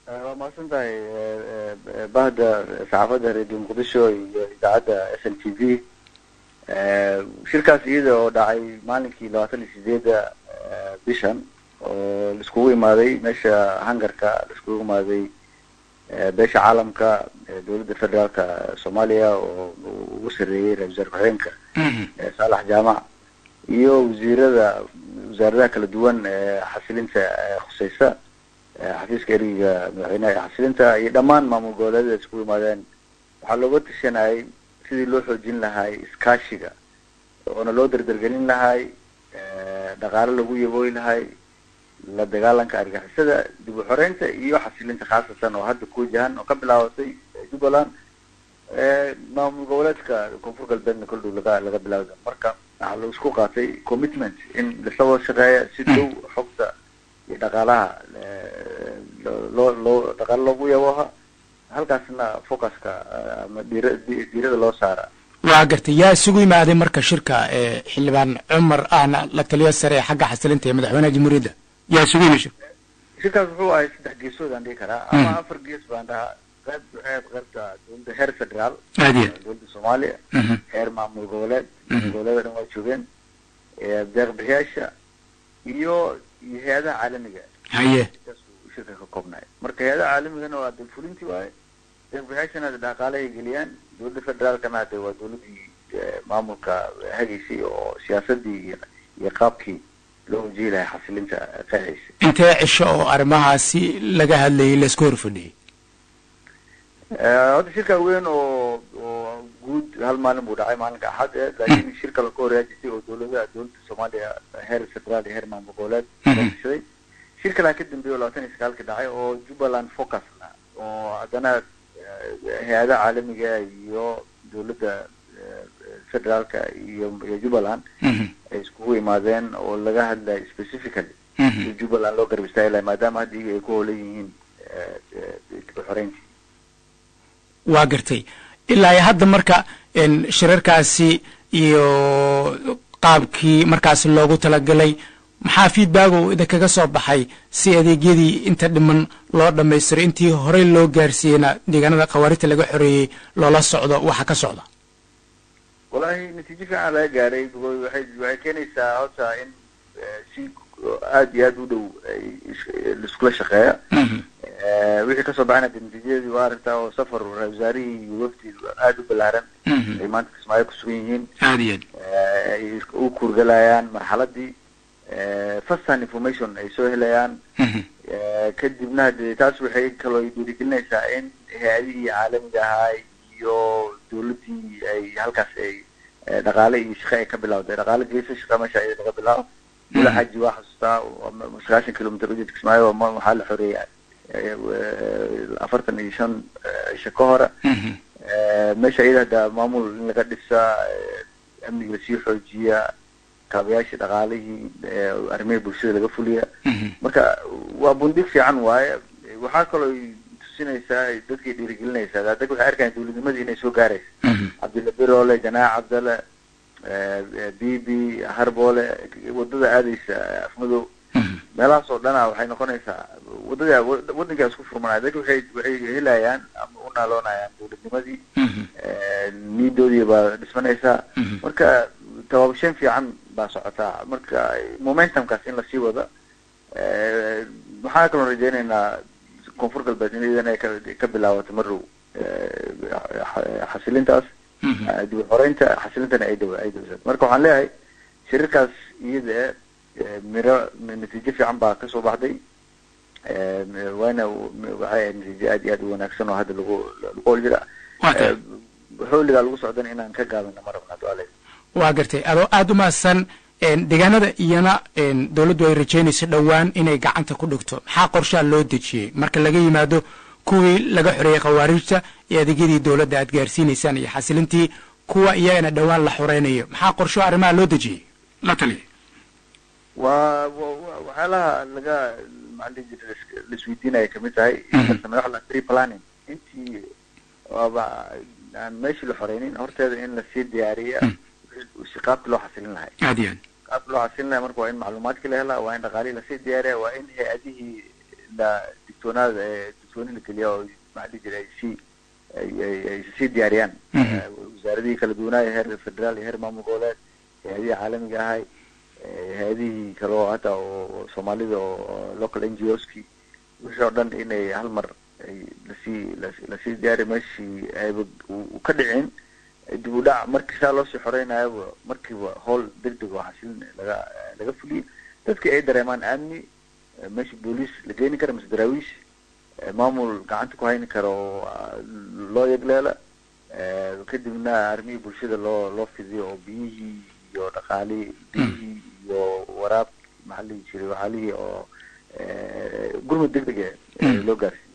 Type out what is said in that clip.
waa mahadsan tahay bahda saxaafadda radio muqdisho iyo idaacadda s l t v shirkaas iyada oo dhacay maalinkii labaatan iyo sideedda bishan oo laiskugu imaaday meesha hangarka laiskugu imaaday beesha caalamka dowladda federaalka soomaaliya oo ugu sareeyey ra-isul wasaare ku-xigeenka saalax jaamac iyo wasiirada wasaaradaha kala duwan ee xasilinta khuseysa xafiiska ergiga madaxweynaha ee xasilinta iyo dhammaan maamul goboleedyada iskugu imaadeen waxaa looga tashanayay sidii loo xoojin lahay iskaashiga oona loo dardargelin lahay dhaqaale lagu yabooyi lahay la dagaalanka argixisada dib u xoreynta iyo xasilinta khaasatan oo hadda ku wajahan oo ka bilaabatay jubbaland maamul goboleedka koonfur galbeedna kol dhow laga laga bilaawda marka waxaa la isku qaatay commitment in lasla wada shaqeeya si dhow xogta iyo dhaqaalaha loo loo dhaqaale loogu yabooha halkaasna focuska ama dhiira dhiirada loo saara waa gartay yaa isugu yimaaday marka shirka xildhibaan cumar ahna la taliyo sare ee xagga xasilinta ee madaxweynaha jamhuuriyadda yaa isugu yimid shirka shirkaas wuxuu ahay saddex geesood aan dhihi karaa ama afar gees baan dhahaa qayb waxay qaybta dowladda heer federaal aadiya dowladda soomaaliya heer maamul goboleed maamul goboleeda dhan waa joogeen deeq bixiyaasha iyo iyo hay-adaha caalamiga haye intaasuu shirka ka koobnaay marka hay-adaha caalamigana waa dalfulinti waaye deeq bixiyaashana dhaqaale ay geliyaan dowladda federaalkana hade waa dowladdii maamulka hagaysay oo siyaasadii iyo iyo qaabkii loo wajihi lahay xasilinta qeexaysa intee cisho oo arrimahaasi laga hadlayay laisku horfadhiyey hadda shirka weyn oo oo guud hal maalin buu dhacay maalinka axad ee laakiin shir kale ka horeejisay oo dowladaha dowladda soomaaliya heer federaal iyo heer maamul goboleed kashaday shir kalea ka dambeeyay oo labaatan iyo sagaalka dhacay oo jubbaland focus ah oo haddana hay-adaha caalamiga iyo dowladda federaalka iyo iyo jubbaland ay iskugu imaadeen oo laga hadlayo specifically si jubbaland loo garab istaagi lahay maadaama hadda iyaga ay ku hoolan yihiin dib u xoreyntii waa gartay ilaa iyo hadda marka shirarkaasi iyo qaabkii markaasi loogu talagalay maxaa feedback oo idinkaga soo baxay si adeegyadii inta dhiman loo dhammaystiro intii horey loo gaarsiiyeyna deegaanada khawaarijta laga xoreeyey loola socdo waxa ka socda wallahi natiijo fiican laga gaaray waxay waxay keenaysaa horta in si aada iyo aada u dhow laiskula shaqeeya wixii kasoo baxayna de natiijadii waa aragtaa oo safar ra-isul wasaarihii iyo wafdi aada u balaaran ay maanta kismaayo kusugan yihiin aada iyo aad ay u kuurgalayaan marxaladii first hand information ay soo helayaan kadibna de taas waxay kaloo dhiirigelinaysaa in hay-adihii caalamiga ahaa iyo dowladdii ay halkaas ay dhaqaale iyo shaqe ay ka bilawday dhaqaale geesa shaqa meesha ay laga bilaabo mula xaji waa xasuustaa sagaashan kilometer ujeedka kismaayo waxaa la xoreeyay afartan iyo shan isha ka hore meesha iyada hadda maamul in laga dhisaa amniga lasii xoojiya kaabayaashii dhaqaalihii arrimihii bulshada laga fuliya marka waa bundig fiican waaye waxaa kaloo tusinaysaa dadkay dhiirigelinaysaa dadka waxay arkayan dowladnimadii inay soo gaaraysa cabdilla biroole janaax cabdalle bibi harboole wadada aadaysa afmadow meelahaas oo dhana waxay noqonaysaa wadada waddankaa isku furmanaya dadka waxay waxay helayaan ama u naaloonayaan dowladnimadii niidoodii baa dhismanaysaa marka tabaabashan fiican baa socotaa marka momentumkaas in lasii wada waxaan kaloo rajeynaynaa koonfur galbeed in idan ay ka bilaabato marow xasilintaas dib u xoreynta xasilintana ay daw ay dawsad marka waxaan leeyahay shirarkaas iyada miro natiijo fiican baa kasoo baxday waana waxay ahayd natiijo aad iyo aad u wanaagsan oo hadda lagu lagu hol jira xooligaa lagu socdana inaan ka gaabino ma rabna duale waa gartay adoo aada u mahadsan deegaanada iyana dowladdu ay rajeynayso dhowaan inay gacanta ku dhigto maxaa qorshaha loo dejiyey marka laga yimaado kuwii laga xoreeyey khawaarijta iyo adeegyadii dowladda aad gaarsiinaysaan iyo xasilintii kuwa iyagana dhowaan la xoreynayo maxaa qorsho arrimaha loo dejiyey la taliya waa waxyaalaha laga maxaa dhihi jira laisweydiinaya kamid tahay madax la tree planning intii waaba aan meeshii la xoreynin horteeda in lasii diyaariya si qaabki loo xasilin lahay aad iyo aad qaabki loo xasilin lahay marka waa in macluumaadkii la helaa waa in dhaqaalihii lasii diyaariya waa in hay-adihii la digtoonaada digtooni la geliya oo maxaa dhihi jiray ay sii ay sii diyaariyaan wasaaradihii kala duwanaayo heer federaal iyo heer maamul goboleed hay-adihii caalamiga ahay hay-adihii kale oo hata oo soomaalida oo local n g o ski wixii oo dhan inay hal mar ay lasii lasii diyaari meeshii ayba u ka dhicin dib u dhac markii saa loosii xoreynayaba markiiba howl deg deg oo xasilin laga laga fuliyay dadkii ay dareemaan amni meesha booliis la geeni kara mise daraawiish maamul gacanta ku hayni kara oo loo yegleela kadibna arrimihii bulshada loo loo fidiyo oo biyihii iyo dhaqaalihii biyihii iyo waraab maxaa la dhihi jiray waxaalihii oo gurmud deg deg e loo gaarsiy